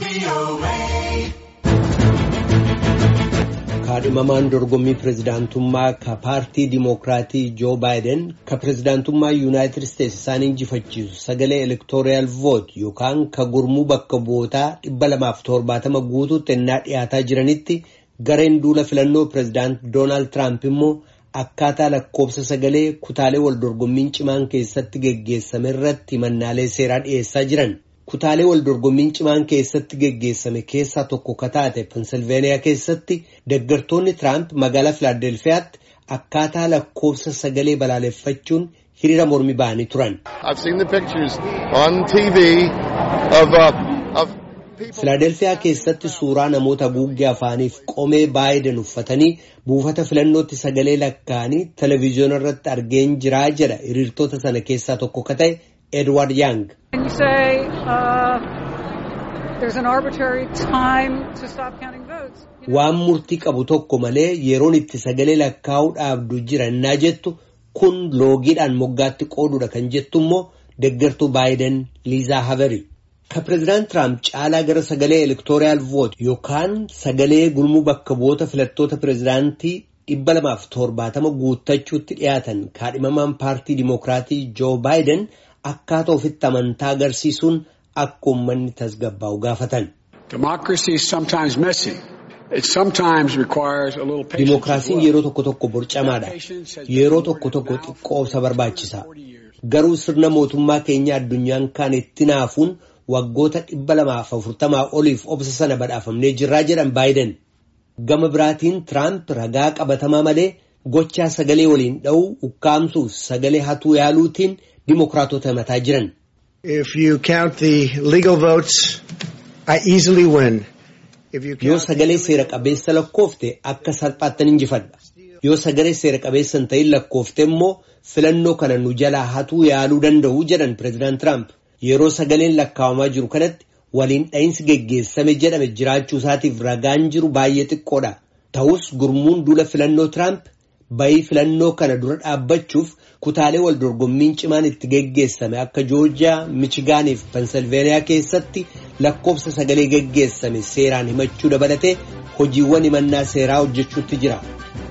kaadhimamaan dorgommii pirezidaantummaa ka paartii diimookiraatii joo baayiden ka pirezidaantummaa yuunaayitid isteetsi isaan injifachiisu sagalee elektooriyal voot yookaan ka gurmuu bakka bu'ootaa dhibba lamaaf torbaatama guutuutti ennaa dhiyaataa jiranitti gareen duula filannoo pirezidaant doonaald tiraamp immoo akkaataa lakkoobsa sagalee kutaalee wal dorgommiin cimaan keessatti geggeessame irratti himannaalee seeraa dhiyeessaa jiran. kutaalee wal dorgommiin cimaan keessatti geggeessame keessaa tokko ka taate pensilveeniyaa keessatti deggartoonni tiraamp magaalaa filaadelfiyaatti akkaataa lakkoobsa sagalee balaaleffachuun hiriira mormi ba'anii turan. filaadelfiyaa keessatti suuraa namoota haguuggee afaaniif qomee baayiden uffatanii buufata filannootti sagalee lakkaa'anii televezyiyoona irratti argeen jiraa jedha hiriirtota sana keessaa tokko ka ta'e edward yang. waan murtii qabu tokko malee yeroon itti sagalee lakkaa'uu dhaabdu jira innaa jettu kun loogiidhaan moggaatti qooduudha kan jettu immoo deggartuu baayiden liizaa haveri ka pireezidaant tiraamp caalaa gara sagalee elektooriyaal voot yookaan sagalee gurmuu bakka bu'oota filattoota pireezidaantii dhibba lamaaf torbaatama guuttachuutti dhiyaatan kaadhimamaan paartii diimookiraatii joo baayiden akkaataa ofitti amantaa agarsiisuun akka uummanni tasgabbaa'u gaafatan. Dimookiraasiin yeroo tokko tokko borcamaadha. Yeroo tokko tokko xiqqoobsa barbaachisa. Garuu sirna mootummaa keenya addunyaan kaan itti naafuun waggoota dhibba lamaaf afurtamaa oliif obsa sana badhaafamnee jirraa jedhan baayiden. Gama biraatiin Tiraamp ragaa qabatamaa malee gochaa sagalee waliin dha'uu ukkaamsuuf sagalee hatuu yaaluutiin dimookiraatota himataa jiran. Yoo sagalee seera qabeessa lakkoofte akka salphaattan injifadha. Yoo sagalee seera qabeessa hin ta'in lakkoofte immoo filannoo kana nu jalaa hatuu yaaluu danda'u jedhan pireezidaant Tiraamp. Yeroo sagaleen lakkaawamaa jiru kanatti waliin dha'iinsi geggeessame jedhame jiraachuu isaatiif ragaan jiru baay'ee xiqqoodha. Ta'us gurmuun duula filannoo Tiraamp bayii filannoo kana dura dhaabbachuuf kutaalee wal dorgommiin cimaan itti geggeessame akka joorjiyaa michigaanii fi pensilveeniyaa keessatti lakkoofsa sagalee geggeessame seeraan himachuu dabalatee hojiiwwan himannaa seeraa hojjechuutti jira